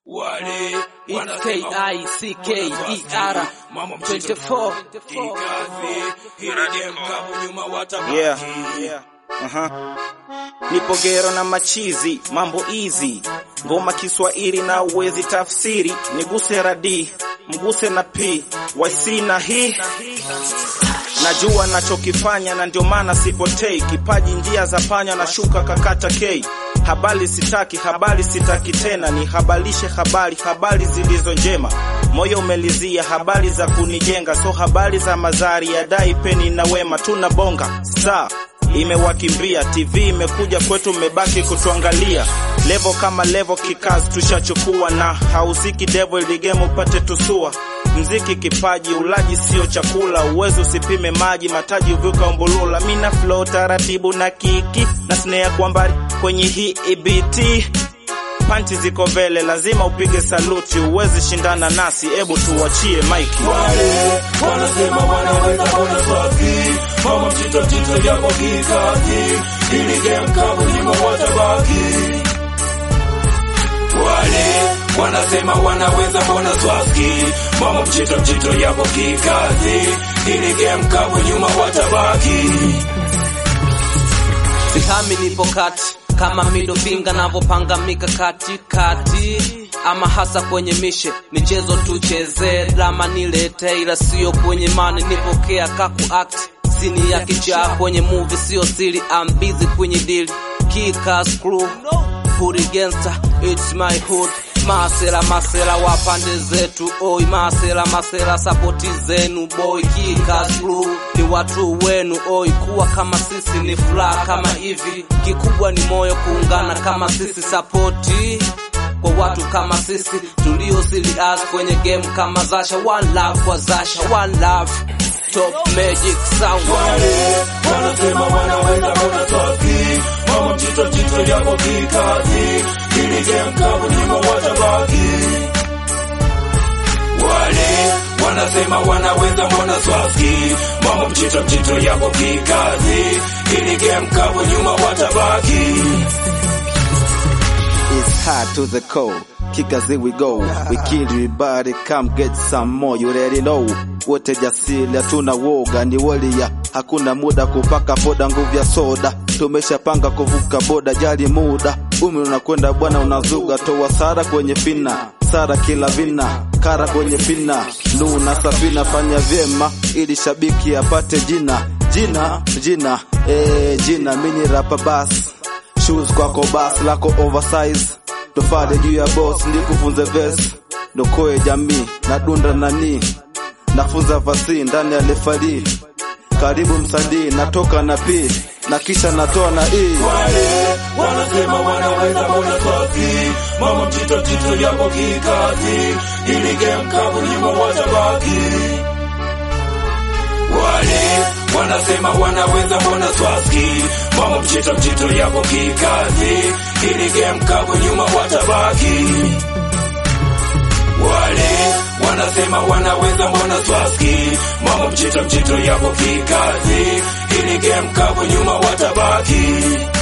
wale It's K-I-C-K-E-R 24 Yeah, yeah. Aha. Nipo gero na machizi, mambo easy. Ngoma Kiswahili na uwezi tafsiri, niguse radi, mguse na p, YC na hii. Najua nachokifanya na ndio maana sipotei, kipaji njia za panya na shuka kakata K. Habari sitaki, habari sitaki tena, ni habalishe habari, habari zilizo njema. Moyo umelizia habari za kunijenga, so habari za mazari ya dai peni na wema, tuna bonga saa imewakimbia TV imekuja kwetu, mmebaki kutuangalia. Levo kama levo kikazi tushachukua, na hausiki devil ligemu upate tusua. Mziki kipaji, ulaji sio chakula, uwezo usipime maji, mataji uvuka umbulula. Mina flow taratibu na kiki na snare kwa mbali kwenye hii EBT panchi ziko vele, lazima upige saluti, uwezi shindana nasi, ebu tuwachie maiki. wale wanasema wanaweza bona swaki mama mchito mchito yako kikazi ili game kabu nyuma watabaki wale wanasema wanaweza bona swaki mama mchito mchito yako kikazi ili game kabu nyuma watabaki Sihami nipo kati kama middle finger navyopanga mikakati kati ama hasa kwenye mishe michezo tucheze drama nilete ila sio kwenye mani nipokea kaku act sini ya kichaa kwenye movie sio siri I'm busy kwenye deal kika screw hood gangster it's my hood masela masela wa pande zetu oi masela masela sapoti zenu boy kika screw ni watu wenu oi kuwa kama sisi ni furaha kama hivi kikubwa ni moyo kuungana kama sisi sapoti kwa watu kama sisi tulio serious kwenye game kama Zasha one love kwa Zasha one love top magic sound wale wanasema wanaweza bona swaki mama mchito mchito yako kikazi ili game kabu nyuma watabaki wale wanasema wanaweza mbona swaki mama mchito mchito yako kikazi ili game kabu nyuma watabaki It's hard to the core. Kick as we go. We kill everybody, come get some more. You already know. Wote jasili hatuna woga, ni walia. Hakuna muda kupaka poda, nguvu ya soda. Tumeshapanga kuvuka boda, jali muda. Umi unakwenda bwana, unazuga. Toa sara kwenye fina, sara kila vina, kara kwenye fina. Luna safina, fanya vyema ili shabiki apate jina, jina, jina, eh, jina. Mini rapa basi shoes kwako bas lako oversize tofale juu ya boss ndikufunze vest ndokoe jamii nadunda nani nafunza vasi ndani ya lefali karibu msadii natoka na p na kisha natoa na e wale wanasema wanaweza mbona swaki mama mchito mchito yako kikazi ili game kabu nyuma watabaki wale wanasema wanaweza mbona swaki mama mchito mchito yako kikazi ili game kabu nyuma watabaki wale wanasema wanaweza mbona swaski mama mchito mchito yako kikazi ili game kabu nyuma watabaki